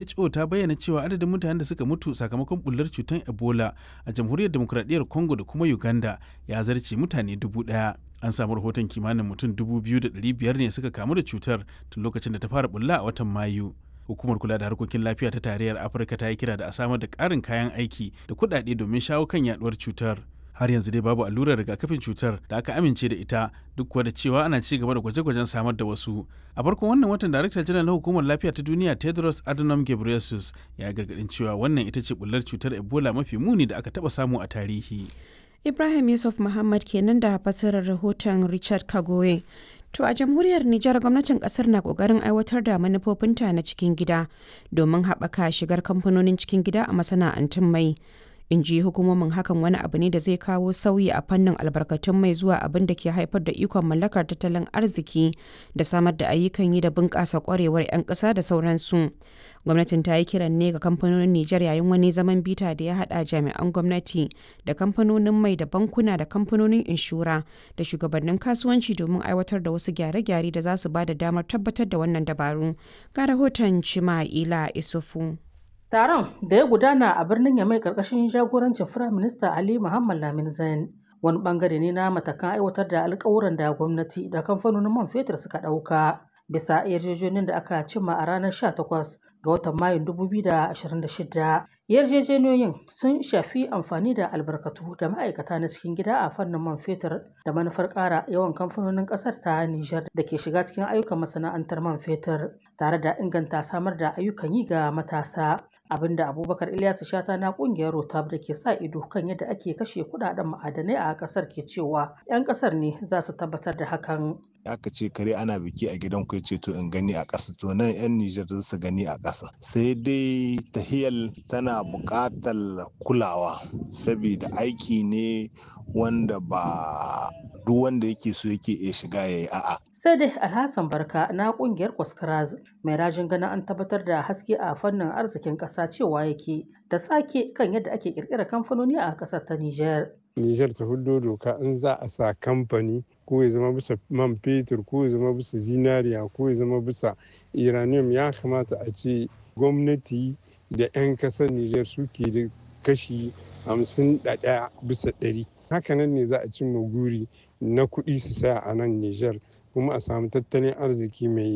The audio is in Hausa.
WHO ta bayyana cewa adadin mutanen da suka mutu sakamakon bullar cutar Ebola a jamhuriyar demokuraɗiyyar Congo da kuma Uganda ya zarce mutane dubu ɗaya. An samu rahoton kimanin mutum dubu biyu da ɗari biyar ne suka kamu da cutar tun lokacin da ta fara bulla a watan Mayu. Hukumar kula da harkokin lafiya ta tarayyar Afirka ta yi kira da a samar da ƙarin kayan aiki da kuɗaɗe domin shawo kan yaɗuwar cutar. har yanzu dai babu allurar rigakafin cutar da aka amince da ita duk kuwa da cewa ana ci gaba da gwaje-gwajen samar da wasu a farkon wannan watan darakta janar na hukumar lafiya ta duniya tedros adhanom ghebreyesus ya gargadin cewa wannan ita ce bullar cutar ebola mafi muni da aka taba samu a tarihi ibrahim yusuf muhammad kenan da fasirar rahoton richard kagoye To a jamhuriyar Nijar gwamnatin kasar na kokarin aiwatar da manufofinta na cikin gida domin haɓaka shigar kamfanonin cikin gida a masana'antun mai. in ji hukumomin hakan wani abu ne da zai kawo sauyi a fannin albarkatun mai zuwa abin da ke haifar da ikon mallakar tattalin arziki da samar da ayyukan yi da bunƙasa kwarewar 'yan ƙasa da sauransu gwamnatin ta yi kiran ne ga kamfanonin nijar yayin wani zaman bita da ya haɗa jami'an gwamnati da kamfanonin mai da bankuna da kamfanonin inshura da shugabannin kasuwanci domin aiwatar da wasu gyare-gyare da za su ba da damar tabbatar da wannan dabaru ga rahoton cima'ila isufu Taron da ya gudana a birnin Yamai karkashin jagorancin Firayim Minista Ali Muhammad Lamin Zain wani bangare ne na matakan aiwatar da alkawuran da gwamnati da kamfanonin man fetur suka ɗauka bisa yarjejeniyar da aka cimma a ranar 18 ga watan Mayun 2026. Yarjejeniyoyin sun shafi amfani da albarkatu da ma'aikata na cikin gida a fannin man fetur da manufar ƙara yawan kamfanonin ƙasar ta Nijar da ke shiga cikin ayyukan masana'antar man fetur tare da inganta samar da ayyukan yi ga matasa. abinda abubakar ilyasu shata na kungiyar rotab da ke sa ido kan yadda ake kashe kudaden ma'adanai a kasar ke cewa 'yan kasar ne za su tabbatar da hakan aka ce kare ana biki a gidan ku ce to in gani a ƙasa to nan 'yan Nijar za su gani a ƙasa sai dai tahiyal tana buƙatar kulawa saboda aiki ne wanda ba duk wanda yake so yake iya shiga ya yi a'a. Sai dai Alhassan Barka na kungiyar Kwaskaraz mai rajin ganin an tabbatar da haske a fannin arzikin ƙasa cewa yake da sake kan yadda ake ƙirƙirar kamfanoni a ƙasar ta Nijar. Nijar ta hudo doka in za a sa kamfani ko ya zama bisa man fetur ko ya zama bisa zinariya ko ya zama bisa uranium ya kamata a ce gwamnati da 'yan kasar Nijar suke da kashi hamsin da ɗaya bisa ɗari. Hakanan ne za a cimma guri na kuɗi su saya a nan Nijar kuma a samu tattalin arziki mai